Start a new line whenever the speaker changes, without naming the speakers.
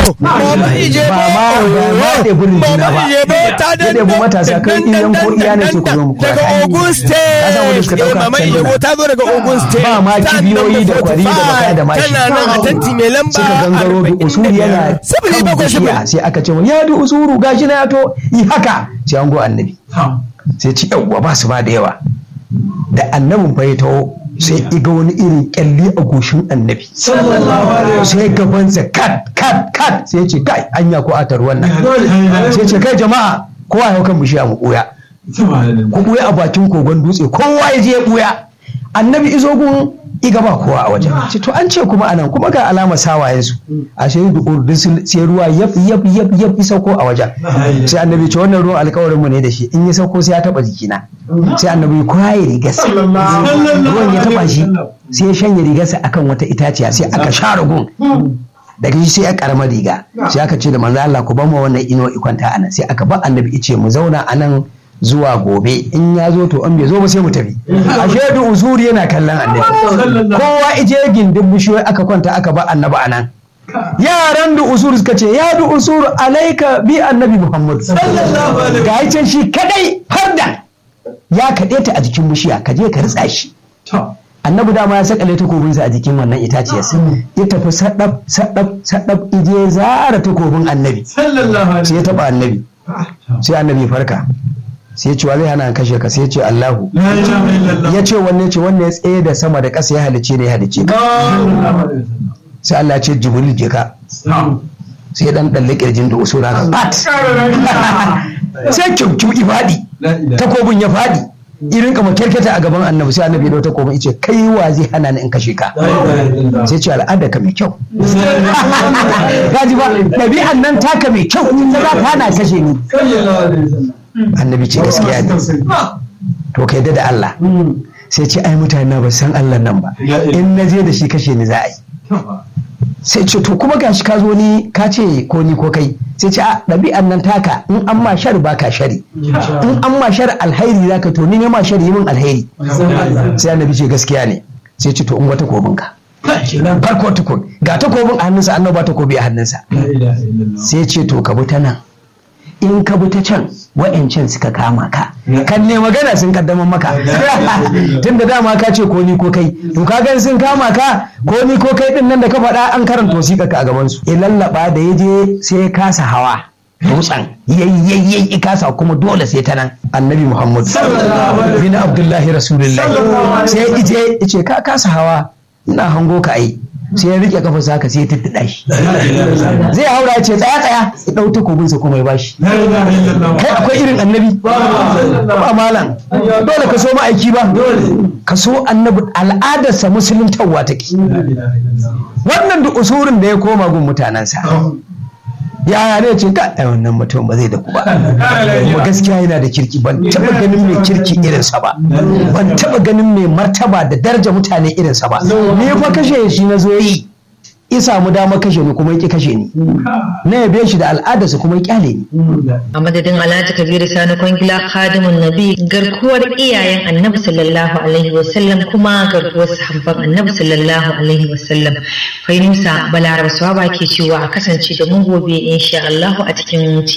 Baba ije
ba ma ba ma da burin juna ba
ta
da da mu matasa kai iyan ko iya ne ce ku zo mu koya
daga Ogun
Ka san wanda
State
suka
eh
dauka
mama
sanduna.
Ije ta zo daga Ogun State
Ba ma
ta
kibiyoyi da
number
kwari da baka da
45,
mashi.
tana nan a tanti mai lamba
suka gangaro da usuru yana
sifili
kan
bakwai
bishiya
sifili
sai aka ce mun ya da usuru gashi na ya to yi haka sai an go annabi sai ci yawwa ba su ba da yawa da annabin fa ya taho sai iga wani irin kyalli a goshin annabi sai gabansa kat kat kat sai ya ce kai anya ko atar wannan sai ya ce kai jama'a kowa ya hau kan bishiya mu ɓuya ku ɓuya a bakin kogon dutse kowa ya je ya ɓuya annabi izo gun iga ba kowa a wajen ce to an ce kuma anan kuma ga alama sawayensu a shi da urdun sai ruwa yaf yaf yaf yaf ya sauko a wajen sai annabi ce wannan ruwan alkawarin mu ne da shi in ya sauko sai ya taba jikina sai annabi ya kwaye rigarsa ruwan ya taba shi sai ya shanye rigarsa akan wata itaciya sai aka share gun daga shi sai ya karama riga sai aka ce da manzo Allah ku ba mu wannan ino ikwanta anan sai aka ba annabi ice mu zauna anan zuwa gobe in ya zo to an bai zo ba sai mu tafi ashe da usuri yana kallon annabi kowa ije gindin bishiyoyi aka kwanta aka ba annabi anan yaran da usuru suka ce ya da usuru alaika bi annabi muhammad ga yi can shi kadai har da ya kaɗe ta a jikin bishiya ka je ka ritsa shi annabi dama ya sakale takobinsa a jikin wannan itaciyar ya tafi sadab sadab sadab ije zara takobin annabi sai ya taba annabi sai annabi ya farka sai ya ce wa zai hana an kashe ka sai ya ce Allahu ya ce wanne ce wanne ya tsaye da sama da ƙasa ya halice ne ya halice ka sai Allah ya ce Jibril je ka sai dan dalle kirjin da usura ka bat sai kyaukyau ifadi takobin ya fadi irin kama kerketa a gaban annabi sai annabi ya dau takobin yace kai wa zai hana ni in kashe ka sai ce al'ada ka mai kyau gaji ba ɗabi'an nan taka mai kyau ta za ta hana kashe ni annabi ce gaskiya ne to kai da Allah sai ce ai mutane na ba san Allah nan ba in na je da shi kashe ni za a yi sai ce to kuma gashi ka zo ni ka ce ko ni ko kai sai ce a ɗabi'an nan taka in an ma shari ba ka shari in an ma shari alhairi za ka to ni ne ma shari yi min alhairi sai annabi ce gaskiya ne sai ce to in wata kobin ka farko tukun ga takobin a hannunsa annabi ba takobi a hannunsa sai ce to ka bi ta nan in ka bi ta can wa'yancan suka kama ka kan ne magana sun kaddaman maka tun da dama ka ce ko ni ko kai to ka gan sun kama ka ko ni ko kai din nan da ka faɗa an karanta wasiƙa ka a gaban su ya lallaba da ya je sai ya kasa hawa dutsen yayyayyayi ya kasa kuma dole sai ta nan annabi muhammad bin abdullahi rasulullahi sai ya ije ya ce ka kasa hawa ina hango ka ai sai ya rike kafa saka sai ya tattada shi zai haura ya ce tsaya tsaya ya dau takobinsa kuma ya bashi kai akwai irin annabi ba malam dole ka so ma'aiki ba ka so annabi al'adarsa musuluntarwa take wannan da usurin da ya koma gun mutanensa yaya ne ce ka ai wannan mutum ba zai da ku ba kuma gaskiya yana da kirki ban taba ganin mai kirki irinsa ba ban taba ganin mai martaba da daraja mutane irinsa ba ni fa kashe shi na zo yi ya samu dama kashe ni kuma ya kashe ni na yabe shi da al'adarsa kuma ya kyale ni
a madadin alhaji kabiru sani kwangila khadimun nabi garkuwar iyayen annabi sallallahu alaihi wasallam kuma garkuwar sahabban annabi sallallahu alaihi wasallam fainusa balaraba swaba ke cewa a kasance da mu gobe insha Allah a cikin